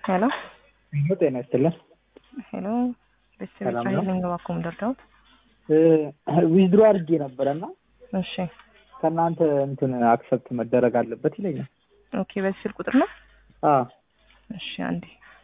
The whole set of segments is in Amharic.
ሄሎ ሄሎ ጤና ይስጥልን። ሄሎ ቤተሰብ ሰላም ነው? ቻይልንግ ባኩም ደርዳውት ዊዝድሮ አድርጌ ነበረ እና እሺ ከእናንተ እንትን አክሰፕት መደረግ አለበት ይለኛል። በዚህ ስልክ ቁጥር ነው አዎ እሺ አንዴ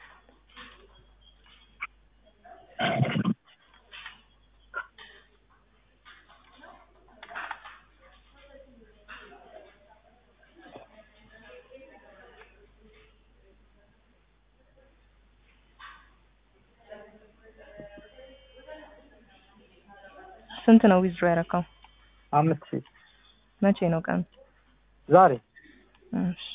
ስንት ነው ዊዝድሮ ያደረከው? አምስት ሺህ መቼ ነው ቀን? ዛሬ እሺ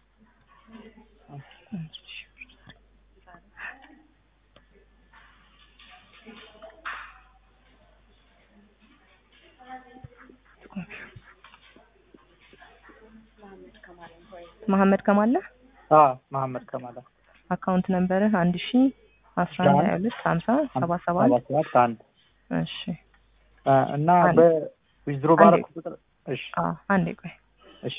መሐመድ ከማለ አዎ መሐመድ ከማላ አካውንት ነምበርህ አንድ ሺ አስራ አንድ ሀያ ሁለት ሀምሳ ሰባ ሰባት ሰባት ሰባት አንድ እሺ አ፣ እና አንድ። በዊዝድሮ አንዴ። ባረኩ ቁጥር እሺ አዎ አንዴ ቆይ እሺ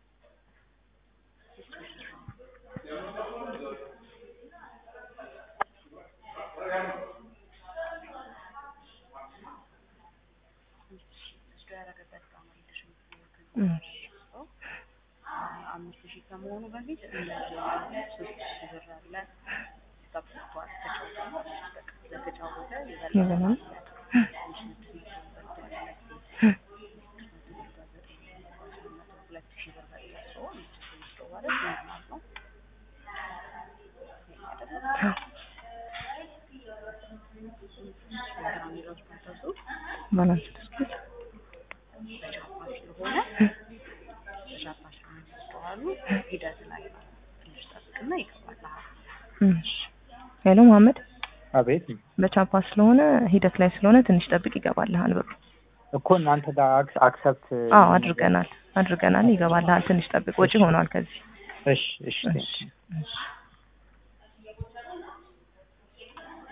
እሺ አምስት ሺህ ከመሆኑ በፊት እንደዚህ ሶስት ሺህ ብር አለ ተጠብቋል። ስለተጫወተ ይበላል። ሁለት ሺህ ብር በላ ሰው አምስት ሺህ ውስጥ ማለት ኖርማል ነው። የሚለው ፕሮሰሱ ባላንስ ዲስፕሌይ በቻፓ ስለሆነ በቻፓ ስለሚስተዋሉ ሂደት ላይ ነው። ትንሽ ጠብቅና ይገባልሃል። እሺ ሄሎ መሐመድ አቤት በቻፓ ስለሆነ ሂደት ላይ ስለሆነ ትንሽ ጠብቅ ይገባልሃል ብሩ እኮ እናንተ ጋር አክስ- አክሰፕት አዎ አድርገናል አድርገናል ይገባልሃል ትንሽ ጠብቅ ወጪ ሆኗል ከዚህ እሺ እሺ እሺ እሺ